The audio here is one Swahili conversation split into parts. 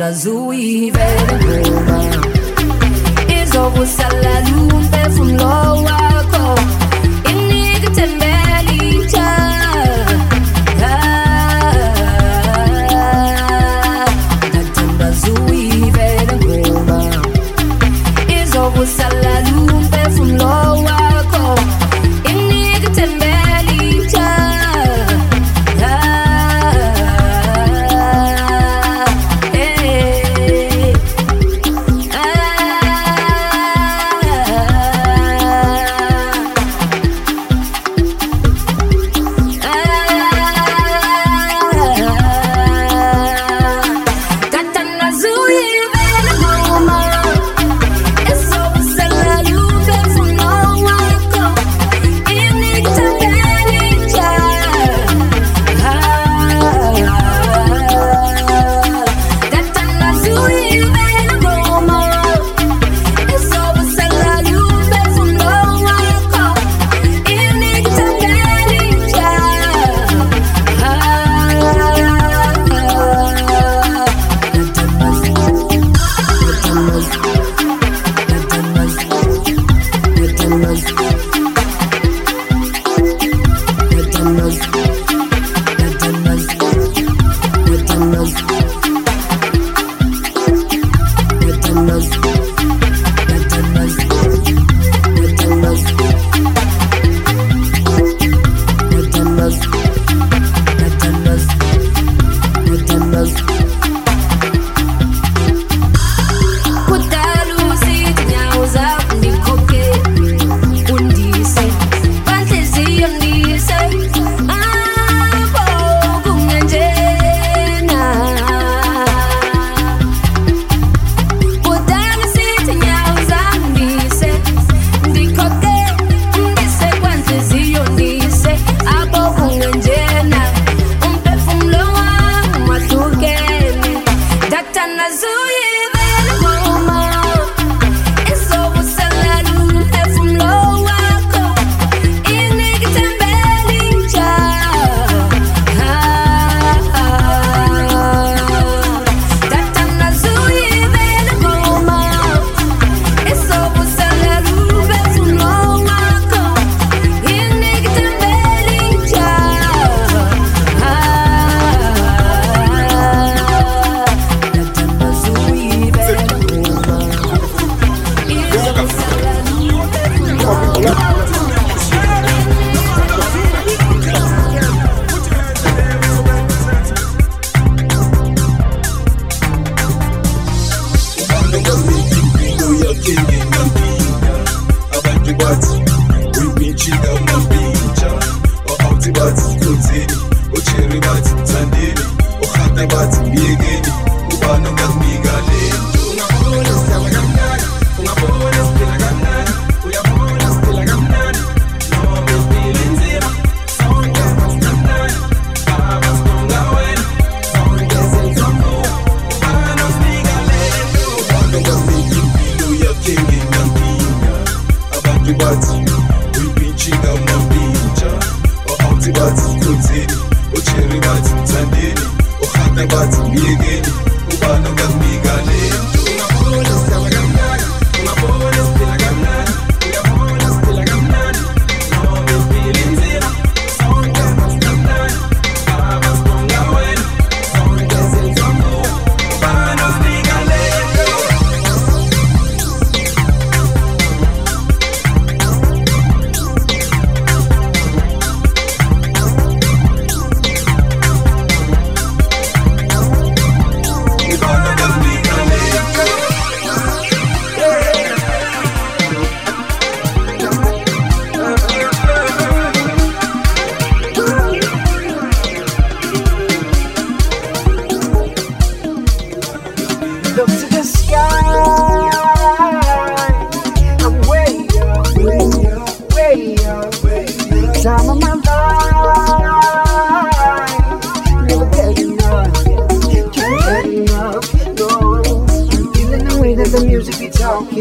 zui vele ngoma izobusala lumphefumulo wakho inika ithembela litsha ngathemba zui vele ngoma izobusala lumphefumulo wakho inika ithembela litsha Hey. Kudala usithi nyawo zakho ndikhokhe undise banhliziyo ndise apho kungenjena Kudala usithi nyawo zakho ndise ndikhokhe undise kwanhliziyo ndise apho kungenjena umphefumulo wami wahlukene ndathanda zuyivele ngoma izobusala umphefumulo wakho inika ithembela intsha ndathanda zuyivele ngoma izobusala umphefumulo wakho inika ithembela intsha ndathanda zuyivele ngoma izobusala umphefumulo abantu bathi uyibintshinga mabintsha o-awuthi bathi khonzeni o-cherry bathi mthandeni ohata bathi myekeni ubani ongakunika lento ungabona sihlala kamnandi ungabona siphila kamnandi uyabona siphila kamnandi noma siphila inzima sonke masikamnandi baba sibonga wena sonke senzomuka ubani osinika lento ubani ongakunika impilo yakhe ngenankinga abantu bathi uyibintshinga mabintsha o-awuthi bathi khonzeni o-cherry bathi mthandeni ohata bathi myekeni ubani ongakunika lento ungabona sihlala kamnandi ungabona siphila kamnandi uyabona siphila kamnandi noma siphila inzima sonke masikamnandi baba sibonga wena sonke senzomuka ubani osinika lento Look to the sky. I'm way up, way up, way up, way up. Time of my life. Never get enough. Can't get enough. No. I'm feeling the way that the music be talking.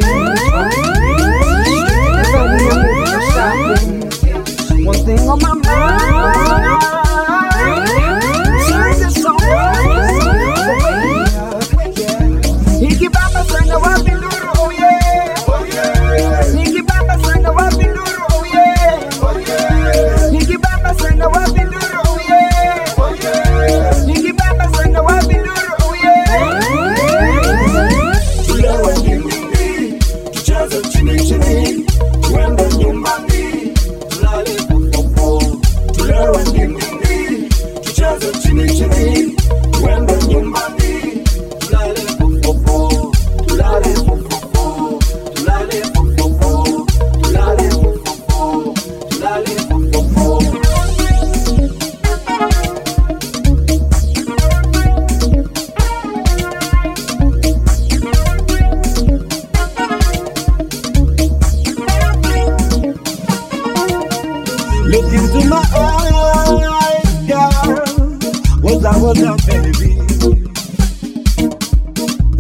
Never moving or stopping. One thing on my mind. Sing this song. Way up,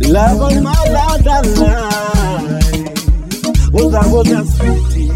Love of my life, that lie. Was I was a sweetie.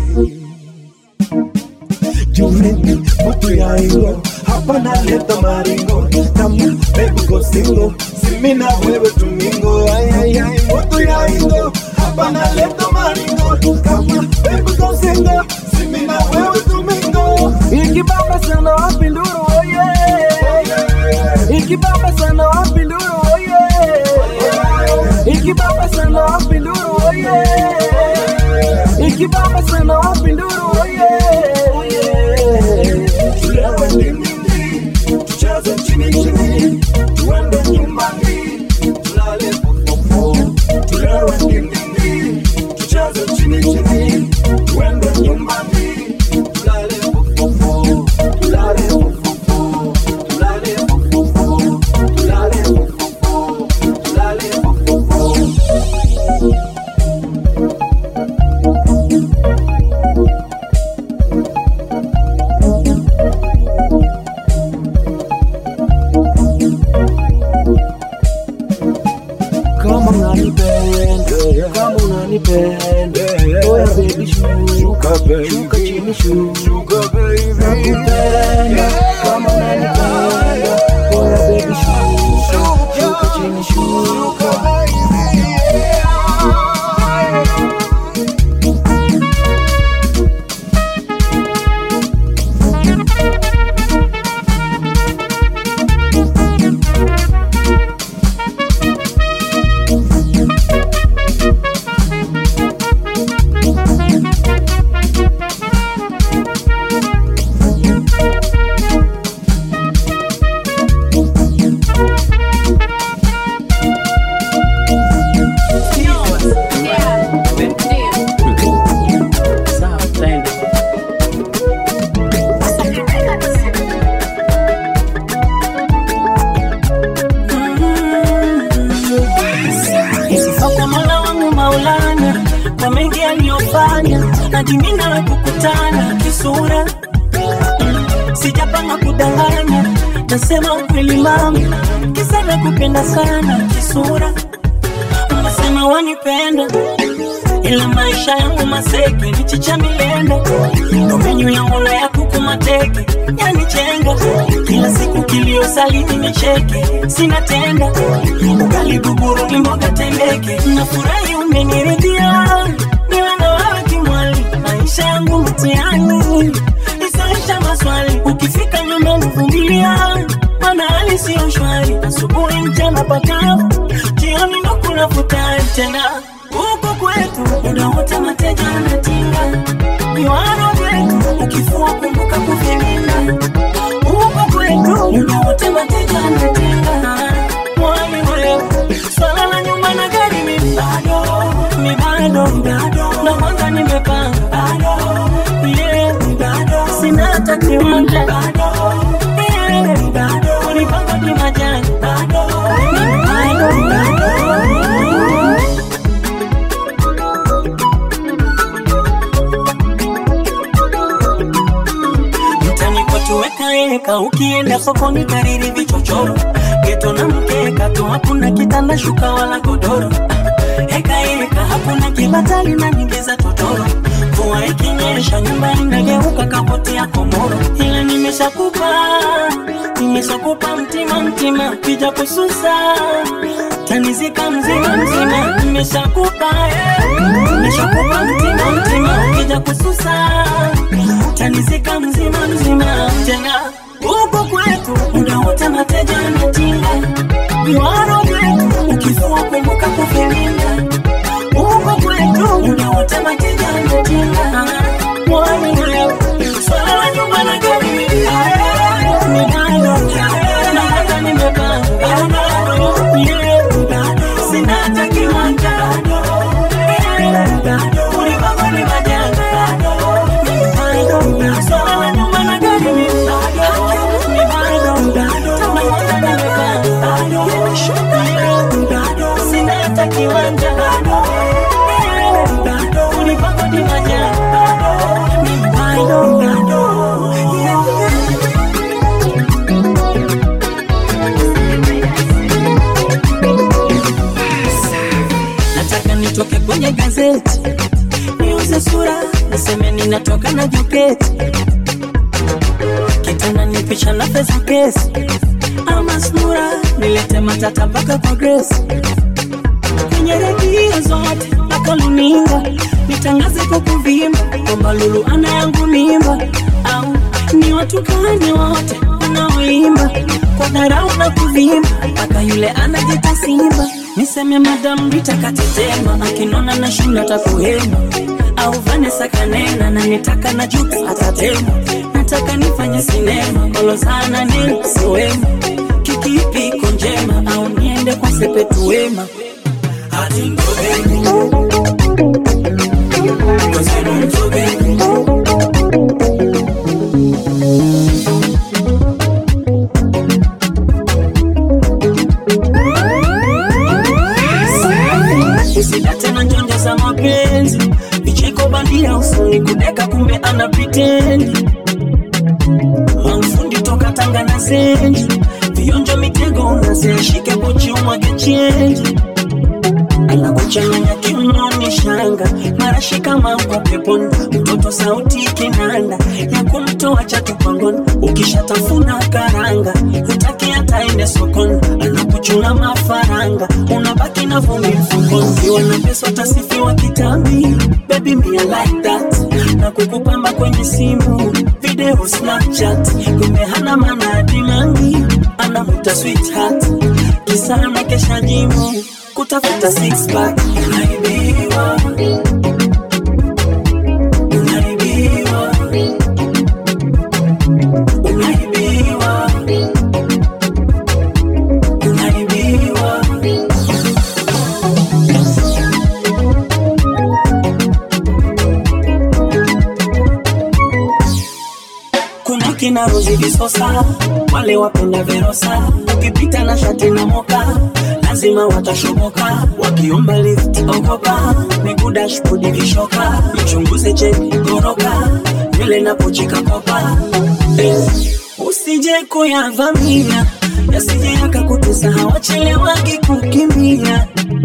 Jumeni mtu ya ingo hapa naleta maringo tamu baby go singo simi na wewe tumingo ay ay ay mtu ya ingo hapa naleta maringo kama baby go singo simi na wewe tumingo ikibamba sana wapi nduru oh yeah ikibamba sana wapi nduru oh yeah ikibamba sana wapi nduru oh yeah ikibamba sana wapi nduru oh yeah oh yeah tulewe nini tucheze chini chini tuende nyumbani tulale fofofo tulewe nini tucheze chini chini tuende nyumbani tulale fofofo tulale fofofo tulale fofofo tulale fofofo tulale fofofo kama unanipenda kama unanipenda oya baby shuka shuka chini shuka nakupenda kama unanipenda oya baby shuka shuka chini shuka Sifa kwa Mola wangu Maulana kwa mengi aliyofanya, hadi mimi nawe kukutana kisura. Sijapanga kudanganya, nasema ukweli mama, kisa nakupenda sana kisura. Unasema wanipenda ila maisha yangu maseke michicha milenda ndo menyu yangu na ya kuku mateke yanichenga kila siku kilio salini nicheke sina tenda ugali guguru ni mboga tembeke nafurahi umeniridhia niwe na wewe kimwali maisha yangu mtihani isaisha maswali ukifika nyumbani vumilia mana hali siyo shwari asubuhi mchana pakavu jioni ndo kuna futari tena huko kwetu muda wote mateja anatinga miwano wetu ukifua kumbuka kuvilinda huko kwetu muda wote mateja anatinga mwani wewe swala la nyumba na gari mi bado mi bado bado na kwanza nimepanga bado yeah mi bado sina hata kiwanja bado yeah bado ulipanga kimajani bado bado bado mtani kwetu wekaeka ukienda sokoni kariri vichochoro geto na mkeka tu hakuna kitanda shuka wala godoro hekaeka hakuna kibatali na nyingi za totoro mvua ikinyesha nyumba inageuka kapoti ya komoro ila nimeshakupa nimeshakupa mtima mtima kija kususa tanizika mzima mzima nimeshakupa eh. nimeshakupa mtima mtima kija kususa tanizika mzima mzima tena huko kwetu muda wote mateja anatinga viwaro vyetu ukifua kumbuka kuvilinda huko kwetu muda wote mateja anatinga mwani wewe swala la nyumba na gari ni bado na hata nimepanga bado yeah bado sina hata kiwanja bado bado ulipanga ni majanga bado swala la nyumba na gari ni bado ni bado bado na hata nimepanga bado yeah bado sina hata kiwanja bado bado ulipanga ni majanga bado ni bado bado yeah nitoke kwenye gazeti niuze sura niseme ninatoka na joketi kitanda ni picha na pesa kesi ama sura nilete matata mpaka kwa Grace kwenye redio zote mpaka luninga nitangaze kwa kuvimba kwamba Lulu ana yangu mimba au ni watukane wote wanaoimba kwa dharau na kuvimba mpaka yule anajita simba niseme Madam Rita katetema akinona na shinda takuhema au Vanessa kanena na nitaka na Jux atatema nataka nifanye sinema kolo sana ni siwema kikipi iko njema au niende kwa sepetu wema hati ngobeni Kosenu mtobeni Usida tena njonjo za mapenzi vicheko bandia usoni kudeka kumbe ana pretend Maufundi toka Tanga na Zenji vionjo mitego unazeshike pochi umwage chenji anakuchanganya kiunoni shanga marashi kama uko peponi mtoto sauti kinanda ya kumtoa chatu pangoni ukishatafuna karanga hutaki hata ende sokoni anakuchuna mafaranga unabaki na vumbi mfukoni ukiwa na pesa utasifiwa kitambi baby me I like that na kukupamba kwenye simu video snapchat kumbe hana maana ya dimangi anamuta sweetheart kisa na kesha jimu kutafuta six pack unaibiwa unaibiwa unaibiwa unaibiwa kuna kina Rozi Visosa, wale wapenda Verosa, ukipita na shati na moka lazima watashoboka, wakiomba lift ogopa, miguu dashboard vishoka, mchunguze cheni goroka, nywele na pochi kakopa eh, usije kuyavamia yasije yakakutesa, hawachelewagi kukimbia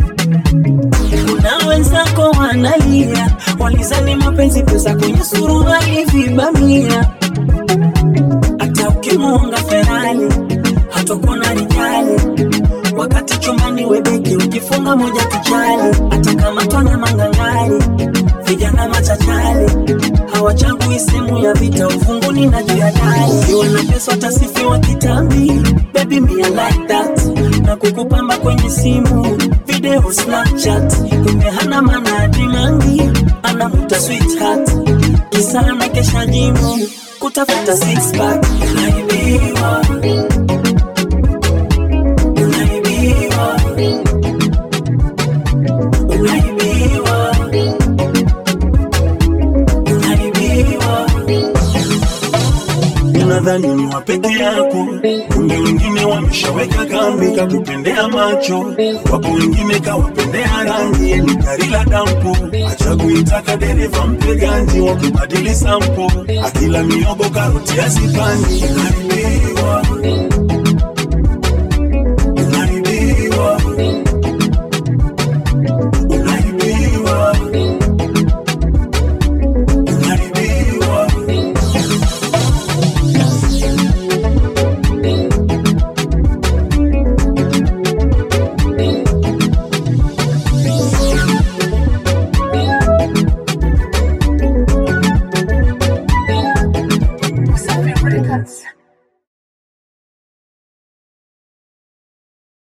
kuna wenzako wanalia, walizani mapenzi pesa kwenye suruali vibamia hata ukimuonga Ferrari hatakuwa na rijali, wakati chumbani webeki ukifunga moja kichali, hata kama twana mangangari, vijana machachali hawachagui sehemu ya vita, ufunguni na juu ya dari. Ukiwa na pesa utasifiwa kitambi, baby me I like that, na kukupamba kwenye simu video Snapchat, kumbe hana maana ya dimangi, anamuta sweetheart, kisa na kesha jimu kutafuta six pack unaibiwa unaibiwa unaibiwa unaibiwa unadhani ni wa peke yako, kumbe wengine wameshaweka kambi kakupendea macho, wapo wengine kawapendea rangi, ni gari la dampo, acha kuitaka dereva mpe ganji, wakibadili sampo, akila miogo karoti asipandi, unaibiwa